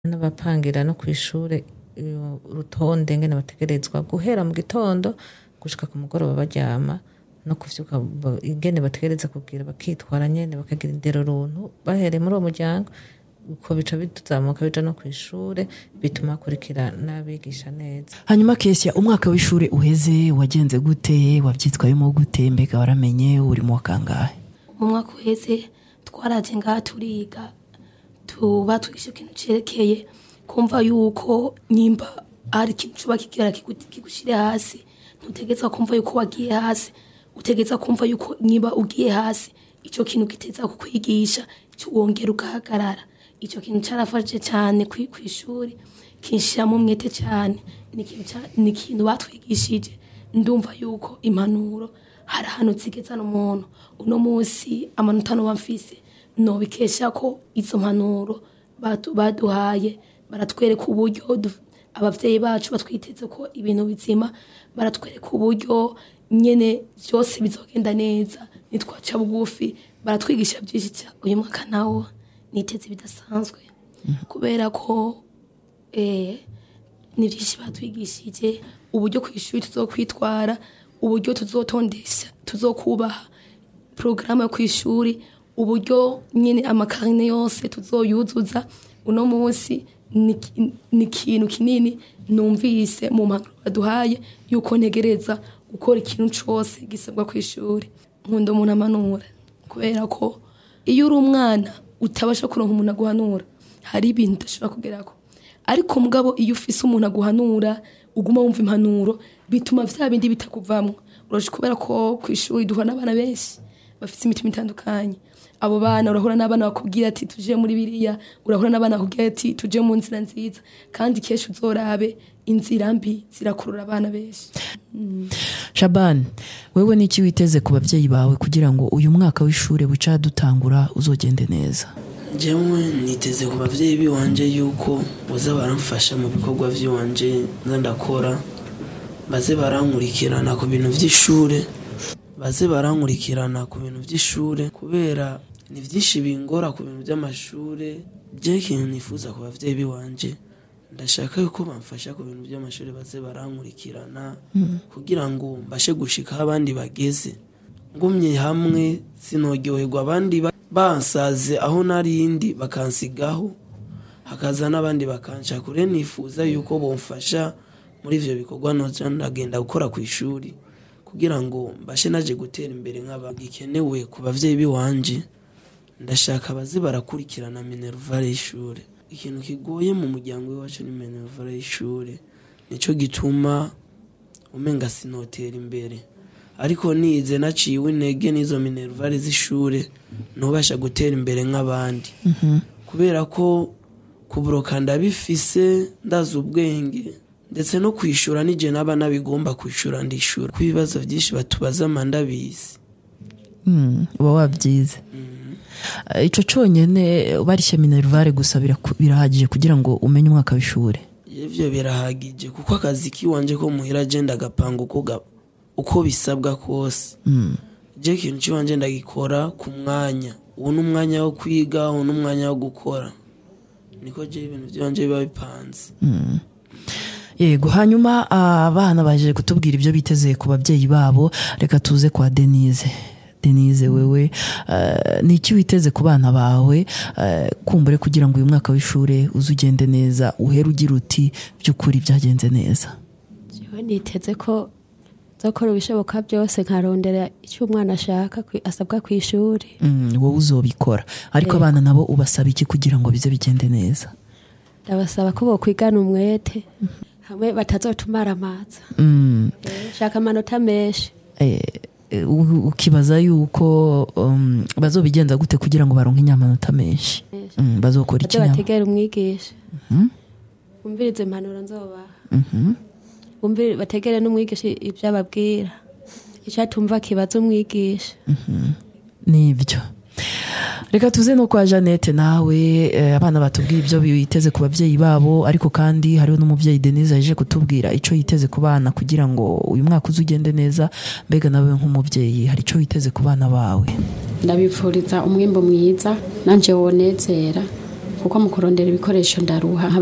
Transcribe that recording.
n'abapangira no kw'ishure urutonde ngene bategerezwa guhera mu gitondo gushika ku mugoroba baryama no kuvyuka ingene bategereza kugira bakitwara nyene bakagira indero runtu bahereye muri uwo muryango uko bica bituzamuka bija no kw'ishure bituma bakurikira n'abigisha neza hanyuma kesya umwaka w'ishure uheze wagenze gute wavyitwayemo gute mbega waramenye uri mu wa kangahe mu mwaka uheze twaraje ngaha turiga tuba twigisha ikintu cerekeye kumva yuko nimba hari ikintu coba kigera kigushire hasi ntutegetswa kumva yuko wagiye hasi utegetswa kumva yuko niba ugiye hasi ico kintu giteza kukwigisha wongera ugahagarara ico kintu carafashije cane kw'ishuri kinshiramo umwete cane ni ikintu batwigishije ndumva yuko impanuro hari ahantu zigezana umuntu uno munsi amanota noba mfise nobikesha ko izo mpanuro baduhaye baratwereka uburyo abavyeyi bacu batwiteze ko ibintu bizima baratwereka uburyo nyene vyose bizogenda neza nitwaca bugufi baratwigisha byinshi cyane uyu mwaka nawo niteze bidasanzwe kubera ko ni byinshi batwigishije uburyo ku ishuri tuzokwitwara uburyo tuzotondesha tuzokubaha porogaramu yo ku ishuri uburyo nyine amakarine yose tuzoyuzuza uno munsi ni ikintu kinini numvise mu mpanuro baduhaye yuko ntegereza gukora ikintu cyose gisabwa ku ishuri nkunda umuntu amanura kubera ko iyo uri umwana utabasha kuronka umuntu aguhanura hari ibintu udashobora kugerako ariko mugabo iyo ufise umuntu aguhanura uguma wumva impanuro bituma vya bindi bitakuvamwo uraje kubera ko ku ishuri duhura n'abana benshi bafite imitima itandukanye abo bana urahura n'abana bakubwira ati tuje muri biriya urahura n'abana bakubwira ati tuje mu nzira nziza kandi kenshi uzorabe inzira mbi zirakurura abana benshi shabani wewe n'iki witeze ku babyeyi bawe kugira ngo uyu mwaka w'ishuri buca dutangura uzogende neza njyewe niteze ku babyeyi biwanje yuko baza baramfasha mu bikorwa by'iwanje nza ndakora baze barankurikirana ku bintu by'ishuri baze barankurikirana ku bintu by'ishuri kubera ni byinshi bingora ku bintu by'amashuri byo ikintu nifuza ku babyeyi biwanje ndashaka yuko bamfasha ku bintu by'amashuri baze barankurikirana kugira ngo mbashe gushika aho abandi bageze ngumye hamwe sinogyoherwa abandi bansaze aho narindi bakansigaho hakaza n'abandi bakanca kure nifuza yuko bomfasha muri ivyo bikorwa noja ndagenda gukora ku ishuri kugira ngo mbashe naje gutera imbere nk'aba gikenewe ku bavyeyi biwanje ndashaka baze barakurikirana minervale y'ishure ikintu kigoye mu muryango w'iwacu ni minervale y'ishure nico gituma umenga sinotera imbere ariko nize naciwe intege n'izo minervale z'ishure ntubasha gutera imbere nk'abandi kubera ko kuburoka ndabifise ndazi ubwenge ndetse no kwishura nije naba nabigomba kwishura ndishura ku ibibazo byinshi batubaza mandabizi uba wabyize icyo cyonyine barishya minerivare gusa birahagije kugira ngo umenye umwaka w'ishuri ibyo birahagije kuko akazi k'iwanje ko muhira agenda agapanga uko bisabwa kose ibyo ikintu cy'iwanje ndagikora ku mwanya ubu ni umwanya wo kwiga ubu ni umwanya wo gukora niko je ibintu by'iwanje biba bipanze yego hanyuma abana baje kutubwira ibyo biteze ku babyeyi babo reka tuze kwa denise denise wewe ni iki witeze ku bana bawe kumbure kugira ngo uyu mwaka w'ishuri uze ugende neza uhere ugira uti by'ukuri byagenze neza yewe niteze ko nzakora ibishoboka byose nkarondera icyo umwana ashaka asabwa ku ishuri wowe uzobikora ariko abana nabo ubasaba iki kugira ngo bize bigende neza ndabasaba ko bokwigana umwete hamwe batazotumara amaza shaka amanota menshi ukibaza yuko bazobigenza gute kugira ngo baronke inyamanota menshi bazokora iki bategera umwigisha bumvirize impanuro nzobaha bategere n'umwigisha ibyo ababwira icyo atumva kibaza umwigisha nibyo reka tuze no kwa jeannette nawe abana batubwira ibyo biteze ku babyeyi babo ariko kandi hariho n'umubyeyi denise yaje kutubwira icyo yiteze ku bana kugira ngo uyu mwaka uze ugende neza mbega nawe nk'umubyeyi hari icyo witeze ku bana bawe ndabifuriza umwimbo mwiza nanjye wonezera kuko mu kurondera ibikoresho ndaruha